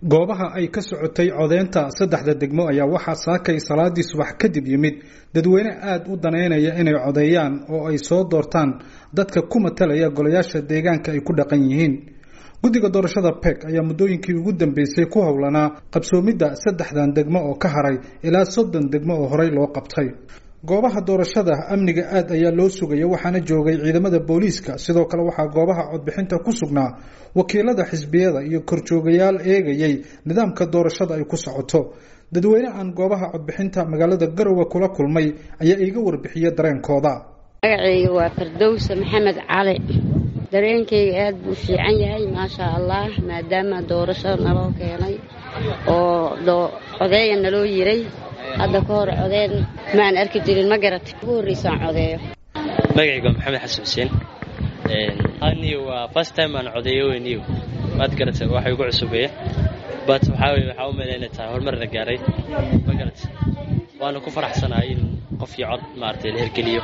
goobaha ay ka socotay codeynta saddexda degmo ayaa waxaa saakay salaadii subax kadib yimid dadweyne aada u daneynaya inay codeeyaan oo ay soo doortaan dadka ku matalaya golayaasha deegaanka ay ku dhaqan yihiin guddiga doorashada peg ayaa muddooyinkii ugu dambeysay ku howlanaa qabsoomidda saddexdan degmo oo ka haray ilaa soddon degmo oo horey loo qabtay goobaha doorashada amniga aad ayaa loo sugaya waxaana joogay ciidamada booliiska sidoo kale waxaa goobaha codbixinta ku sugnaa wakiilada xisbiyada iyo korjoogayaal eegayay nidaamka doorashada ay ku socoto dadweyne aan goobaha codbixinta magaalada garowe kula kulmay ayaa iiga warbixiyay dareenkooda magacayga waa fardowse maxamed cali dareenkayga aad buu fiican yahay maasha allah maadaama doorasho naloo keenay oo codeeya naloo yiray hadda ka hor codeen maan arki jirin ma garatay ugu horreysaan codeeyo magacayga waa maxamed xasan xuseen aniyo waa first time aan codeeyo weyniyo maad garatay waxa igu cusubeeya but waxaa weye waxaa u maleyn inay tahay horumar la gaaray ma garatay waana ku faraxsanahay in qof iyo cod maaragtay la hergeliyo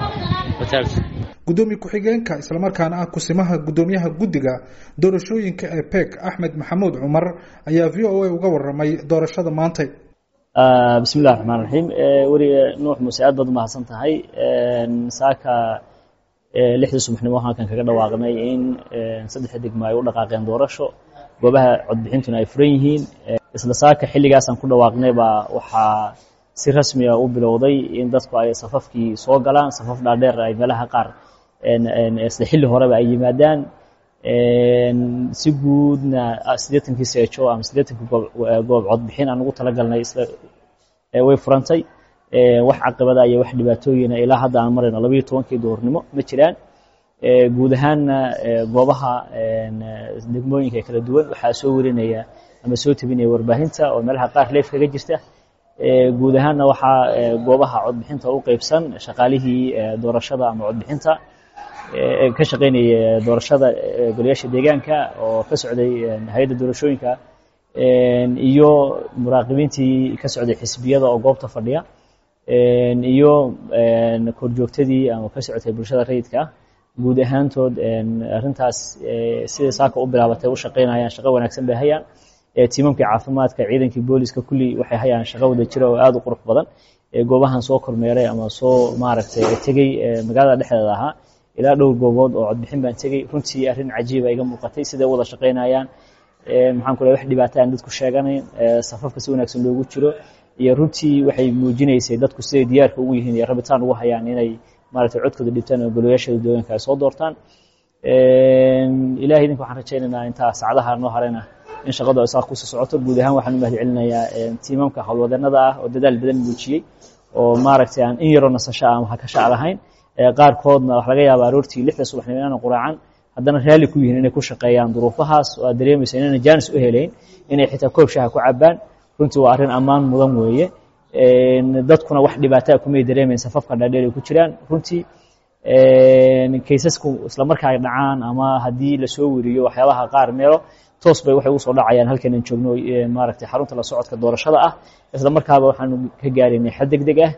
gudoomiye ku-xigeenka islamarkaana ah kusimaha gudoomiyaha guddiga doorashooyinka ee peg axmed maxamuud cumar ayaa v o a uga waramay doorashada maantay bismi illahi raxmaan raxiim weriga nuux muuse aad baad u mahadsan tahay saaka lixdii subaxnimo halkan kaga dhawaaqnay in saddexda degmo ay u dhaqaaqeen doorasho goobaha codbixintuna ay furan yihiin isla saaka xilligaasaan ku dhawaaqnay baa waxaa si rasmiga u bilowday in dadku ay safafkii soo galaan safaf dhaadheer ay meelaha qaar isla xilli horeba ay yimaadaan si guudna siddeetankii seejo ama siddeetankii goob codbixin aan ugu talagalnay way furantay wax caqibada iyo wax dhibaatooyina ilaa hadda aan marayno labayo tobankii duhurnimo ma jiraan guud ahaanna goobaha degmooyinka ee kala duwan waxaa soo warinaya ama soo tebinaya warbaahinta oo meelaha qaar leef kaga jirta guud ahaanna waxaa goobaha codbixinta u qeybsan shaqaalihii doorashada ama codbixinta ka shaqeynaya doorashada golayaasha deegaanka oo ka socday hay-adda doorashooyinka iyo muraaqibiintii ka socday xisbiyada oo goobta fadhiya iyo korjoogtadii ama ka socotay bulshada rayidka guud ahaantood arintaas sida saaka u bilaabatay u shaqeynayaan shaqo wanaagsan bay hayaan tiimamkii caafimaadka ciidankii booliska kulli waxay hayaan shaqo wada jira oo aada u qurux badan goobahan soo kormeeray ama soo maaragtay tegey magaalada dhexdeeda ahaa ilaa dhowr goobood oo codbixin baan tegey runtii arrin cajiiba iga muuqatay siday u wada shaqeynayaan maxaan ku wax dhibaata aan dadku sheeganayn safafka si wanaagsan loogu jiro iyo runtii waxay muujinaysay dadku siday diyaarka ugu yihiin iyo rabitaan ugu hayaan inay maaragtay codkooda dhibtaan oo golayaashada deegaanka ay soo doortaan ilahay idinka waxaan rajaynaynaa intaa saacadaha noo harayna in shaqadu ay saa kusii socoto guud ahaan waxaan u mahad celinayaa tiimamka howlwadeenada ah oo dadaal badan muujiyey oo maaragtay aan in yaroo nasasho ah waxa ka shac lahayn qaarkoodna waxa laga yaaba aroortii lixda subaxnimo inaana quraacan haddana raalli ku yihiin inay ku shaqeeyaan duruufahaas oo aad dareemaysa inayna jaanis u helayn inay xitaa koob shaha ku cabaan runtii waa arrin ammaan mudan weeye dadkuna wax dhibaataa kumay dareemayn safafka dhaadheer ay ku jiraan runtii kaysasku isla marka ay dhacaan ama haddii lasoo weriyo waxyaabaha qaar meelo toos bay waxay usoo dhacayaan halkan aan joogno maaragtay xarunta la socodka doorashada ah isla markaaba waxaanu ka gaaraynay xad deg deg ah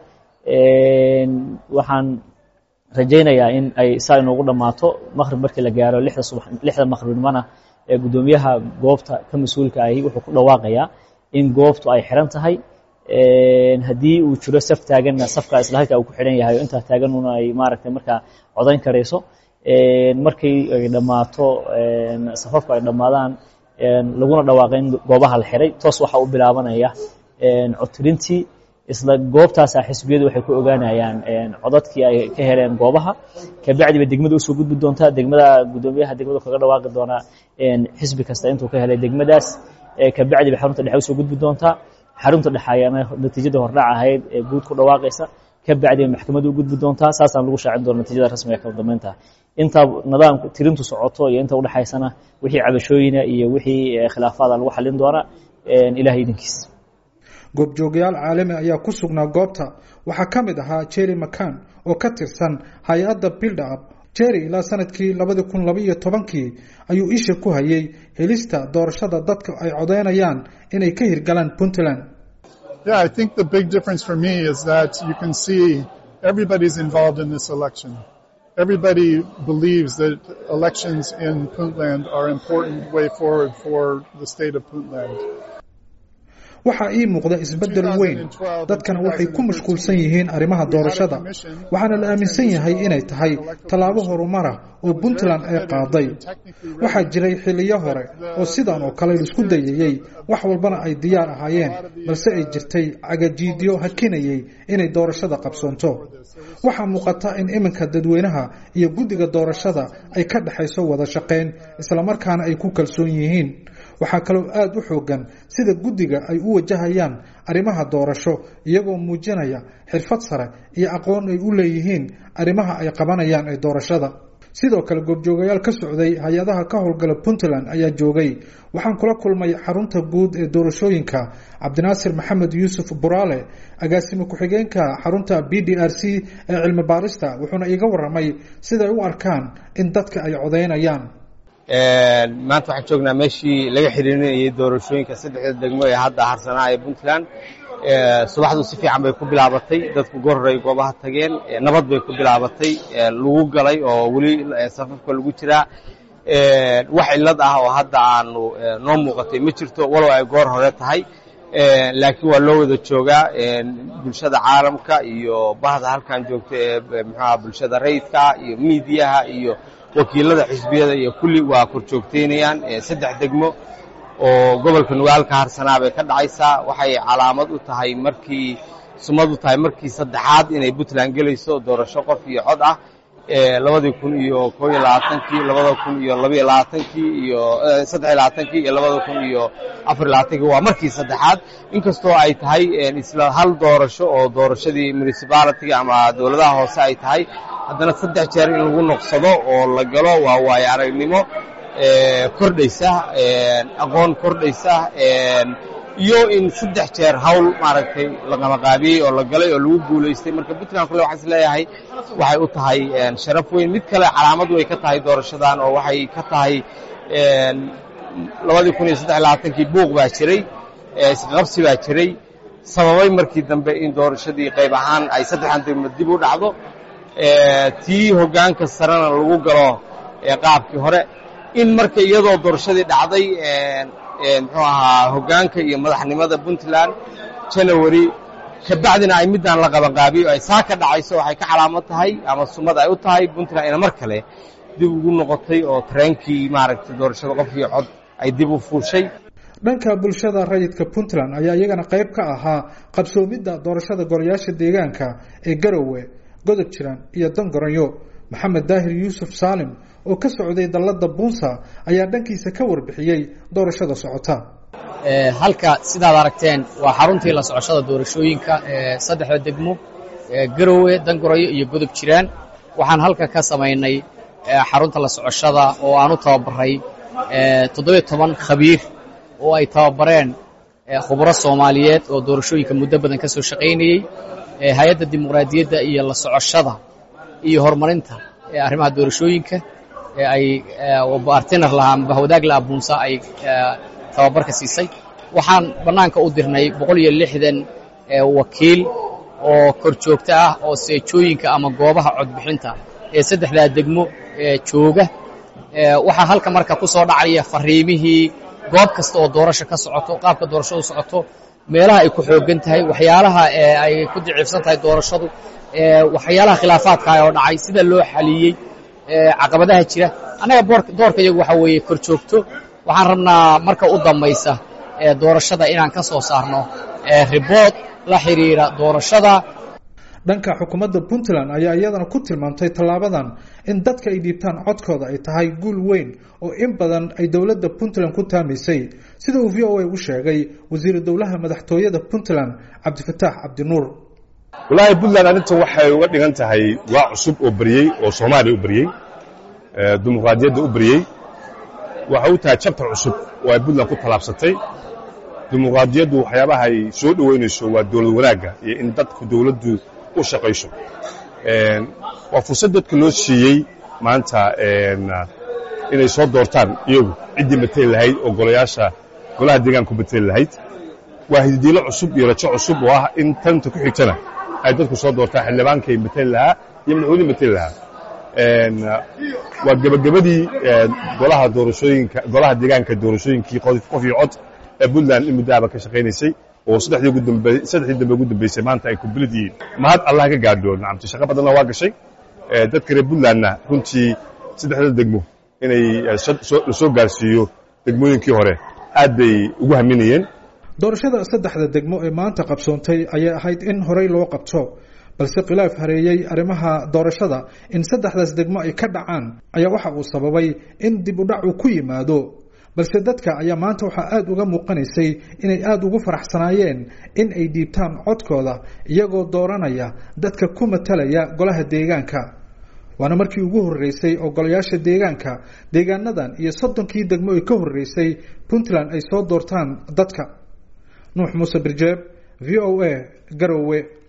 waxaan rajaynayaa in ay saa inoogu dhammaato maqrib markii la gaaro lixda subax lixda maqribnimona ee guddoomiyaha goobta ka mas-uulka ahi wuxuu ku dhawaaqayaa in goobtu ay xiran tahay haddii uu jiro saf taaganna safka isla halka uu ku xidhan yahay oo intaa taaganuna ay maaragtay markaa codayn karayso markii ay dhammaato safafku ay dhammaadaan laguna dhawaaqay in goobaha la xiray toos waxaa u bilaabanaya codtirintii isla goobtaasaa xisbiyadu waxay ku ogaanayaan codadkii ay ka heleen goobaha kabacdiba degmada usoo gudbi doontaa degmada guddoomiyaha degmadu kaga dhawaaqi doonaa xisbi kasta intuu ka helay degmadaas kabacdiba xarunta dhexe usoo gudbi doontaa xarunta dhexe ayaana natiijada hordhac ahayd ee guud ku dhawaaqaysa kabacdiba maxkamadda u gudbi doontaa saasaan lagu shaacin doona natiijada rasmiga kala dambeynta inta nidaamka tirintu socoto iyo inta udhexaysana wixii cabashooyina iyo wixii khilaafaada lagu xalin doona ilahay idinkiis goobjoogayaal caalami ayaa ku sugnaa goobta waxaa ka mid ahaa jerry macan oo ka tirsan hay-adda bilda up jerry ilaa sanadkii labadi kun labaiyo tobankii ayuu isha ku hayay helista doorashada dadka ay codeynayaan inay ka hirgalaan puntland Yeah, I think the big difference for me is that you can see everybody's involved in this election. everybody believes that elections in Puntland are an important way forward for the state of Puntland. waxaa ii muuqda isbeddel weyn dadkana waxay ku mashquulsan yihiin arrimaha doorashada waxaana la aaminsan yahay inay tahay tallaabo horumara oo puntland ay qaaday waxaa jiray xilliyo hore oo sidan oo kale laisku dayayey wax walbana ay diyaar ahaayeen balse ay jirtay cagajiidyo hakinayay inay doorashada qabsoonto waxaa muuqata in iminka dadweynaha iyo guddiga doorashada ay ka dhexayso wada shaqayn islamarkaana ay ku kalsoon yihiin waxaa kaloo aada u xoogan sida guddiga ay u wajahayaan arrimaha doorasho iyagoo muujinaya xirfad sare iyo aqoon ay u leeyihiin arrimaha ay qabanayaan ee doorashada sidoo kale goobjoogayaal ka socday hay-adaha ka howlgala puntland ayaa joogay waxaan kula kulmay xarunta guud ee doorashooyinka cabdinaasir maxamed yuusuf buraale agaasime ku-xigeenka xarunta b d r c ee cilmi baarista wuxuuna iiga waramay siday u arkaan in dadka ay codeynayaan maanta waxaan joognaa meeshii laga xiriirinayay doorashooyinka saddexda degmo ee hadda harsanaa ee puntland subaxdu si fiican bay ku bilaabatay dadku goorray goobaha tageen nabad bay ku bilaabatay lagu galay oo weli safafka lagu jiraa wax cillad ah oo hadda aanu noo muuqatay ma jirto walow ay goor hore tahay laakiin waa loo wada joogaa bulshada caalamka iyo bahda halkan joogta ee mxuaha bulshada rayidka iyo miidiyaha iyo wakiilada xisbiyada iyo kulli waa kor joogtaynayaan saddex degmo oo gobolka nugaalka harsanaa bay ka dhacaysaa waxay calaamad u tahay markii sumad u tahay markii saddexaad inay puntland gelayso doorasho qof iyo cod ah labadii kun iyo koo iyo labaatankii labada kun iyo labaiyo labaatankii iyo saddex iyo labaatankii iyo labada kun iyo afar iyo labaatankii waa markii saddexaad inkastoo ay tahay isla hal doorasho oo doorashadii municipalitiga ama dowladaha hoose ay tahay haddana saddex jeer in lagu noqsado oo la galo waa waayo aragnimo kordhaysa aqoon kordhaysa iyo in saddex jeer hawl maaragtay la qamaqaabiyey oo la galay oo lagu guulaystay marka puntland kule waxaan is leeyahay waxay u tahay sharaf weyn mid kale calaamad way ka tahay doorashadan oo waxay ka tahay labadii kun iyo saddex iyo labaatankii buuq baa jiray isqabsi baa jiray sababay markii dambe in doorashadii qayb ahaan ay saddexan degmo dib u dhacdo tii hoggaanka sarena lagu galo qaabkii hore in marka iyadoo doorashadii dhacday muxuu ahaa hoggaanka iyo madaxnimada puntland janawari kabacdina ay middaan la qabanqaabiyo ay saa ka dhacayso waxay ka calaamad tahay ama sumad ay u tahay puntland ina mar kale dib ugu noqotay oo tareenkii maaragtay doorashada qofkii cod ay dib u fuushay dhanka bulshada rayidka puntland ayaa iyagana qayb ka ahaa qabsoomidda doorashada golayaasha deegaanka ee garowe godob jiraan iyo dangoranyo maxamed daahir yuusuf saalim oo ka socday dallada buunsa ayaa dhankiisa ka warbixiyey doorashada socota halka sidaad aragteen waa xaruntii la socoshada doorashooyinka ee saddexda degmo garowe dangorayo iyo godob jiraan waxaan halka ka samaynay xarunta la socoshada oo aan u tababaray toddobiyo toban khabiir oo ay tababareen khubro soomaaliyeed oo doorashooyinka muddo badan ka soo shaqaynayey hay-adda dimuqraadiyadda iyo la socoshada iyo horumarinta arrimaha doorashooyinka ay bartiner lahaa ama bahwadaag laha buunsa ay tababarka siisay waxaan bannaanka u dirnay boqol iyo lixdan wakiil oo kor joogto ah oo seejooyinka ama goobaha codbixinta ee saddexdaa degmo jooga waxaa halka marka ku soo dhacaya fariimihii goob kasta oo doorasho ka socoto qaabka doorashadu socoto meelaha ay ku xooggan tahay waxyaalaha ay ku diciifsan tahay doorashadu waxyaalaha khilaafaadka oo dhacay sida loo xaliyey caqabadaha jira annaga doorka iyagu waxa weeye kor joogto waxaan rabnaa marka u dambaysa doorashada inaan ka soo saarno ribood la xidhiira doorashada dhanka xukuumadda puntland ayaa iyadana ku tilmaamtay tallaabadan in dadka ay dhiibtaan codkooda ay tahay guul weyn oo in badan ay dowladda puntland ku taamaysay sida uu v o a u sheegay wasiiru dowlaha madaxtooyada puntland cabdifataax cabdinuur wallaahi puntland arrintan waxay uga dhigan tahay waa cusub oo beriyey oo soomaaliya u beriyey dimuqraadiyadda u beriyey waxay u tahay jabtar cusub oo ay puntland ku tallaabsatay dimuqraadiyaddu waxyaabaha ay soo dhoweynayso waa dowlad wanaagga iyo in dadku dowladdu u shaqayso waa fursad dadka loo siiyey maanta inay soo doortaan iyagu ciddii mateli lahayd oo golayaasha golaha deegaanku mateli lahayd waa hididiilo cusub iyo rajo cusub oo ah in tanta ku xigtana ay dadku soo doortaan xildhibaankay mateli lahaa iyo madaxweynihii mateli lahaa waa gebagabadii golaha doorashooyinka golaha deegaanka doorashooyinkii qof iyo cod ee puntland in muddo aba ka shaqaynaysay oo saddexdii ugu dambe saddexdii dambe ugu dambeysay maanta ay complete yihiin mahad allah ka gaadho nacamti shaqo badanna waa gashay dadka reer puntlandna runtii saddexda degmo inay la soo gaarsiiyo degmooyinkii hore aad bay ugu haminayeen doorashada saddexda degmo ee maanta qabsoontay ayay ahayd in horey loo qabto balse khilaaf hareeyey arrimaha doorashada in saddexdaas degmo ay ka dhacaan ayaa waxa uu sababay in dib u dhac uu ku yimaado balse dadka ayaa maanta waxaa aada uga muuqanaysay inay aada ugu faraxsanaayeen in ay dhiibtaan codkooda iyagoo dooranaya dadka ku matalaya golaha deegaanka waana markii ugu horreysay oo golayaasha deegaanka deegaanadan iyo soddonkii degmo ay ka horreysay puntland ay soo doortaan dadka nuux muuse birjeeb v o a garowe